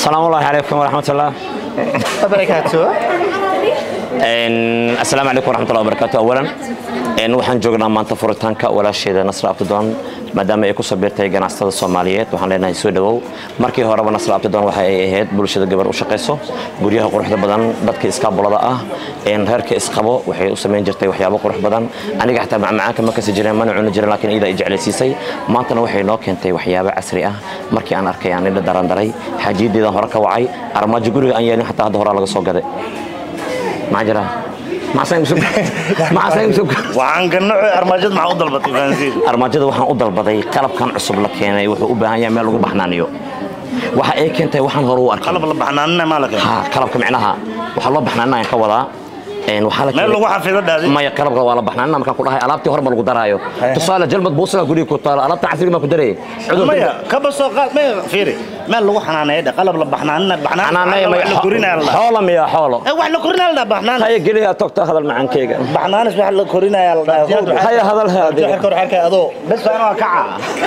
asalaamu ullahi calaykum waraxmatullah barakaatu asalaamu calaykum waraxmatullahi wabarakaatu awalan waxaan joognaa maanta furitaanka walaasheeda nasra abdidoon maadaama ay ku sabirtay ganacsatada soomaaliyeed waxaan leenahay soo dhawow markii horeba nasra abdidoon waxa ay ahayd bulshada gabar u shaqayso guryaha quruxda badan dadka iskaabulada ah reerka isqabo waxay u samayn jirtay waxyaabo qurux badan aniga xataa macmacaanka ma kasi jireen mana cuni jirin laakiin iyada ay jeclaysiisay maantana waxay noo keentay waxyaabo casri ah markii aan arkay aan idha darandaray xaajiyadeedan hore ka wacay armaajo guriga aan yeelin xataa hadda horaa laga soo gaday maxaa jira waxaan ganaco armaajada maxaa u dalbatay fahansiin armaajada waxaan u dalbaday qalabkan cusub la keenay wuxuu u baahan yahay meel lagu baxnaaniyo waxa ay keentay waxaan hore u arkay qalab la baxnaanina maa la keenay ha qalabka micnaha waxaa loo baxnaaninayan ka wadaa waxaa la meel lagu xafido dhaadi maya qalabka waa la baxnaanina markaan ku dhahay alaabtii hore ma lagu daraayo tusaale jalmad buusaga guriga ku taalo alaabta casriga maa ku darayay maya kaba soo qaad maya fiiri meel lagu xanaaneeyo dhe qalab la baxnaanina baxnaan wax la korinaya la dhaha xoolo miya xoolo Eh, wax la korinaya la dhaha baxnaan haya geliya togta hadal macaankeyga baxnaanis wax la korinaya la dhaha haya hadal haadiga xirka hor xirka adoo bes anoo kaca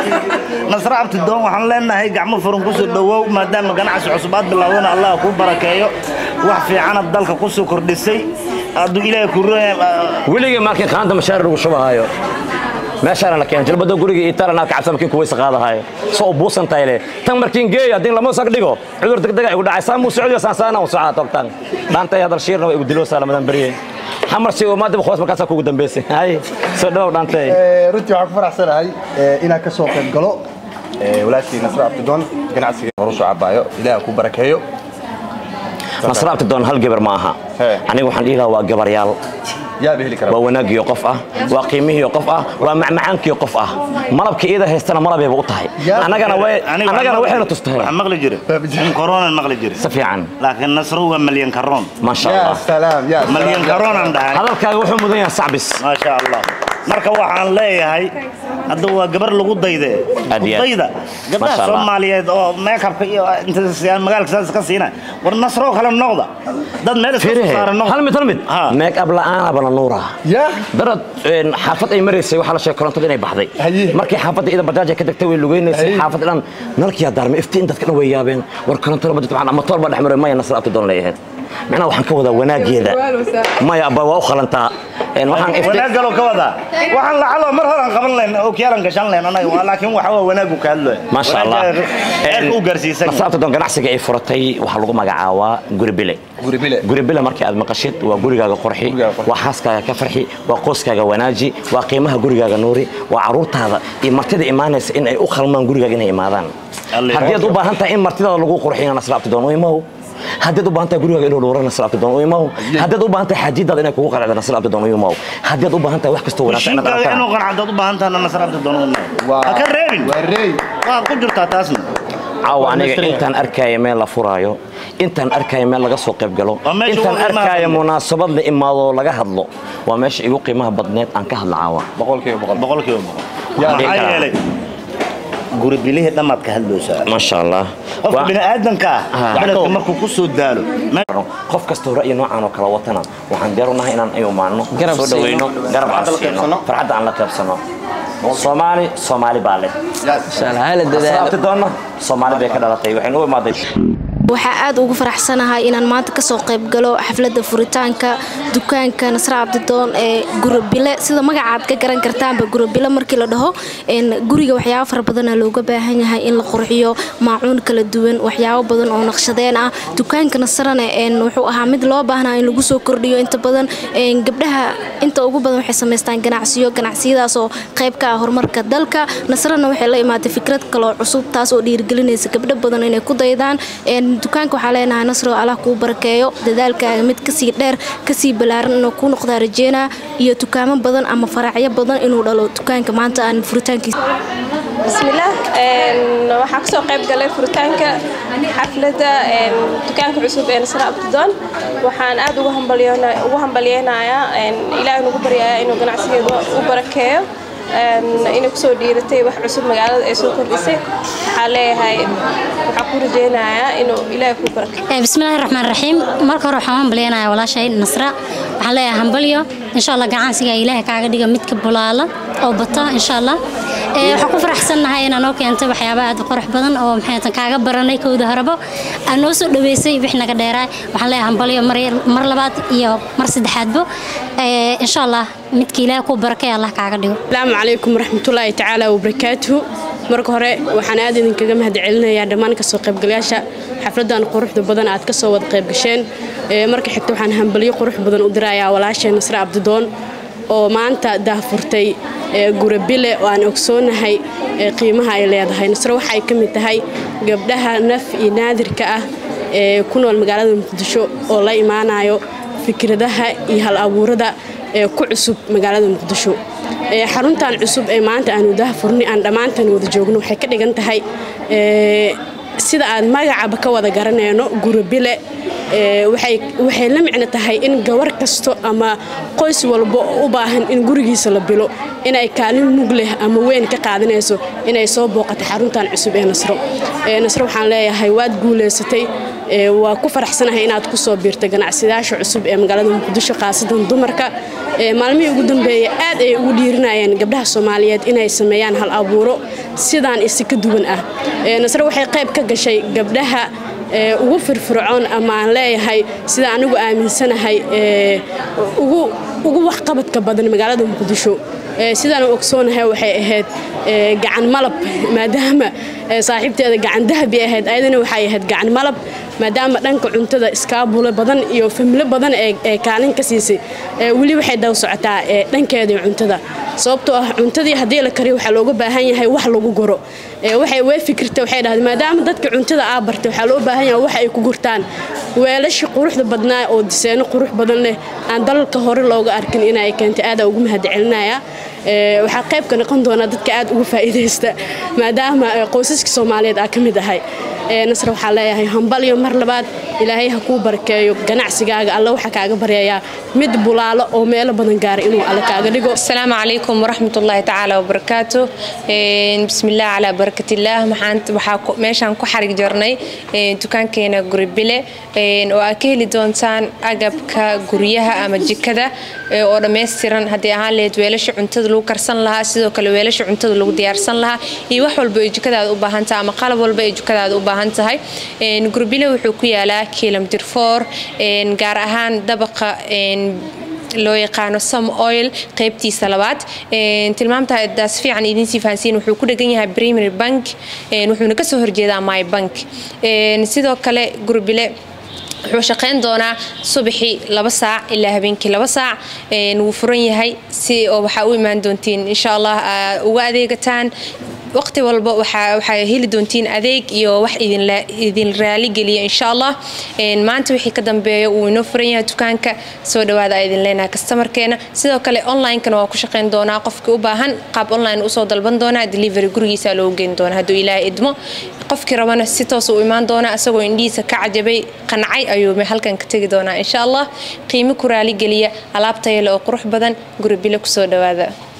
nasra abtidoon waxaan leenahay gacmo furan kusoo dhawow maadaama ganacsi cusub aad bilaawdana allah kuu barakeeyo wax fiicanad dalka kusoo kordhisay hadduu ilaahay ku weligii markii qaanta mashaar lagu shubahayo meeshaana la keenay jalbada guriga italana kacabsa markii kuwaysa qaadahayo soo buusan tahay le tan markiin geeyo haddii lama sag dhigo cudur degdega igu dhacay saan muu socdiyo saan saana u socaa togtan dhaantay hadal shiirna waa igu diloosaa lamadan beriye xamar si maadaba khoos markaasaa kugu dambeysay hay soo dhawow dhaantay runtii waxaan ku faraxsanahay eh, inaan ka soo qayb galo eh, walaashii nasra abdidoon ganacsiga horu soo cabaayo ilaah ku barakeeyo nasra abtidoon hal gabar ma aha He. aniga waxaan dhihi lahaa waa gabaryaal yaaba heli kara waa wanaagiyo qof ah waa qiimihiyo qof ah waa macmacaankiyo qof ah malabka iyada haystana malabayba u tahay Yaa- annagana way- annagana waxayna tustahay waxaan maqli jiray in koronan maqli jiray si fiican laakiin nasro waa malyan karoon maasha ya allah salaam ya malyan karoonaan dhahay hadalkaaga wuxuu mudan yahay sacbis maasha allah marka waxaan leeyahay hadda waa gabar lagu dayde Aad iyo aad. dayda gabdhaha Masha Allah. soomaaliyeed oo meekabka iyo inta siyaan magaalka saas ka siina war nasroo kale noqda dad meel iska soo fiirihe saara noqda hal mid hal mid Ha. meeg ab la'aana bala nuura ya darad een, xaafad ay maraysay waxaa la sheegay korontada inay baxday Haye. markii xaafadda ida bajaaj ay ka degtay way lugeynaysay Haye. xaafad dhan nalkiyaa daarmay iftiin dadka dhan way yaabeen war korontada ma jirto waxaan ama tool baa dhex maray maya nasra abti doon leeyahayd macnaha waxaan ka wadaa wanaageeda maya abba waa u qalantaa Een, waxaan iftiin wanaag galoo ka wadaa waxaan lacalo mar horaan qaban layn oo kiyaalan gashan layn anaga waa laakiin waxa waa wanaagu ka hadlooya maasha allah eerka u gaarsiisan nasra abti doon ganacsiga ay furatay waxaa lagu magacaabaa guri bile guri bile guri bila markii aad maqashid waa gurigaaga qurxi Gurigaaga qurxi. waa xaaskaaga ka farxi waa qoyskaaga wanaaji waa qiimaha gurigaaga nuuri waa caruurtaada iyo martida imaanaysa in ay u khalmaan gurigaaga inay imaadaan Alle. haddii aad u baahan tahay in martidaada lagu qurxiyo nasra abtidoon u imow haddii aad u baahan tahay gurigaaga inuu dhowro nasra abtidoon u imow haddii aad u baahan tahay xaajidaada inay kugu qaracdo nasra abtidoon u imow haddii aad u baahan tahay wax kastoo wanaagsan inaad mishiinkaaga aragtaan inuu qanacdood u baahan tahay nasra abtidoon waa ha ka reebin waa reey waa ku jirtaa taasna caawa aniga Dhammaystiran. intaan arkaayo meel la furaayo intaan arkaayo meel laga soo qayb galo Waa meesha intaan ugu qiimaha arkaayo badneed. munaasabad la imaado laga hadlo waa meesha igu qiimaha badneed aan ka hadla caawa boqolkiiba boqol boqolkiiba boqol Yaa maxaa dhihi karaa. yeelay guri bilihii dhammaad ka hadloosaa maasha allah qofka Waa- bini'aadanka ah Ah. beledka markuu ku soo daalo qof kastoo ra'yi noocan oo kala watana waxaan diyaar u nahay inaan ay umaano Garab soo dhaweyno siino. garab aan Farxadda la siino qaybsano. farxadda aan la qaybsano soomaali soomaali baa leh asxaabti doonna soomaali bay ka dhalatay waxaynu u imaaday waxaa aad ugu faraxsanahay inaan maanta kasoo qayb galo xafladda furitaanka dukaanka nasra cabdidoon ee gurabile sida magacaad ka garan kartaanba gurabile markii la dhaho een, guriga waxyaabo fara badana looga baahan yahay in la qurxiyo maacuun kala duwan waxyaabo badan oo naqshadeen ah dukaanka nasrana een, wuxuu ahaa mid loo baahnaa in lagu soo kordhiyo inta badan een, gabdhaha inta ugu badan waxay samaystaan ganacsiyo ganacsiyadaas oo qayb ka ah horumarka dalka nasrana waxay la imaatay fikrad kaloo cusub taas oo dhiirigelinaysa gabdho badan inay ku daydaan een, dukaanka waxaa leenahay nasro allah kuu barakeeyo dadaalkaaga mid kasii dheer kasii balaaran inuu kuu noqdaa rajeynaa iyo dukaamo badan ama faracyo badan inuu dhalo dukaanka maanta aan furitaankiisa bismillaah een, waxaa kasoo qayb galay furitaanka xafladda een, dukaanka cusub ee nasra abdidoon waxaan aad ugu hambalyoona- ugu hambalyeynayaa een, ilaahay nugu baryayaa inuu ganacsigeeda u barakeeyo een, inay kusoo dhiiratay wax cusub magaalada ay soo kordhisay waxaa leeyahay waxaa ku rajeynayaa inuu ilaahay kuu barakeeyo bismillaahi raxmaan raxiim marka hore waxaan u hambalyeynaya walaashay nasra waxaan leeyahay hambalyo insha allah gacansiga ilaahay kaaga dhiga midka bulaala oo bata insha allah waxaan ku faraxsannahay inaa noo keentay waxyaaba aad u qurux badan oo maxay kaaga baranay kowda horebo aad noo soo dhaweysay wix naga dheeraay waxaan leeyahay hambalyo mar labaad iyo mar saddexaadbo insha allah midka ilaahay ku barakay allah kaaga dhigo asalaamu calaykum waraxmatullaahi tacaala wabarakaatuhu marka hore waxaan aad idinkaga mahadcelinayaa dhammaan kasoo qaybgalayaasha xafladan quruxda badan aad kasoo wada qaybgasheen marka xigta waxaan hambalyo qurux badan u dirayaa walaashee nasre cabdidoon oo maanta daahfurtay gurabile oo aan ogsoonahay qiimaha ay leedahay nasre waxay ka mid tahay gabdhaha naf iyo naadirka ah ee ku nool magaalada muqdisho oo la imaanayo fikradaha iyo hal abuurada ee ku cusub magaalada muqdisho xaruntan cusub ee maanta aanu daahfurni aan dhammaantan wada joogno waxay ka dhigan tahay sida aan magacaba ka wada garanayno gurabile waxay la micno tahay in gabar kasto ama qoys walba u baahan in gurigiisa la bilo inay kaalin mug leh ama weyn ka qaadanayso inay soo booqato xaruntan cusub ee nasro nasro waxaan leeyahay waad guulaysatay waa ku faraxsanahay inaad ku soo biirtay ganacsadayaasha cusub ee magaalada muqdisho khaasatan dumarka maalmihii ugu dambeeyey aad ay ugu dhiirinayeen gabdhaha soomaaliyeed inay sameeyaan hal abuuro sidaan isi ka duwan ah nasre waxay qayb ka gashay gabdhaha ugu firfircoon ama aan leeyahay sida anigu aaminsanahay ugu waxqabadka badan magaalada muqdisho sidaan u ogsoonahay waxay ahayd gacan malab maadaama saaxiibteeda gacan dahabi ahayd ayadana waxay ahayd gacan malab maadaama dhanka cuntada iskaabule badan iyo familo badan ee kaalin ka siisay weli waxay daw socotaa dhankeedii cuntada sababtoo ah cuntadii haddii la kariyo waxaa looga baahan yahay wax lagu guro waxay way fikirta waxay dhahday maadaama dadka cuntada aa bartay waxaa loo baahan yahay wax ay ku gurtaan weelashii quruxda badnaa oo diseeno qurux badan leh aan dalalka hore looga arkin inay keentay aada ugu mahadcelinaya waxaa qayb ka noqon doonaa dadka aad uga faa'iidaysta maadaama qoysaska soomaaliyeed aa ka mid ahay nasre waxaa leeyahay hambalyo mar labaad ilaahay ha kuu barakeeyo ganacsigaaga alla waxaa kaaga baryayaa mid bulaalo oo meelo badan gaara inuu alle kaaga dhigo asalaamu calaykum waraxmatullaahi tacaala wabarakaatu bismillaah calaa barakatillah waxaa meeshaan ku xarig jarnay dukaankeena guribile oo aad ka heli doontaan agabka guryaha ama jikada oo dhammaystiran haddii ahaan lahayd weelasha cuntada lagu karsan lahaa sidoo kale weelasha cuntada lagu diyaarsan lahaa iyo wax walba ay jikadaada u baahan tahay ama qalab walba ay jikadaada u baahan tahay gurbile wuxuu ku yaalaa kilomitr for gaar ahaan dabaqa loo yaqaano some oil qaybtiisa labaad tilmaamtaadaas fiican idiinsii fahansiin wuxuu ku dhegan yahay primary bank wuxuuna kasoo horjeedaa my bank sidoo kale gurbile wuxuu shaqayn doonaa subaxii laba saac ilaa habeenkii laba saac wuu furan yahay si oo waxaa u imaan doontiin insha allah uga adeegataan waqti walba waxaa heli doontiin adeeg iyo wax idin raaligeliya insha allah maanta wixii ka dambeeya wuu inoo furan yahay dukaanka soo dhawaada a idin leenahay kastamarkeena sidoo kale onlinekana waa ku shaqayn doonaa qofkii u baahan qaab online usoo dalban doonaa delivery gurigiisa loogu geyn doonaa hadduu ilaahay idmo qofkii rabana si toos u imaan doonaa isagoo indhihiisa ka cajabay qancay ayuu halkan ka tegi doonaa insha allah qiimo ku raaligeliya alaab tayale oo qurux badan guribile kusoo dhawaada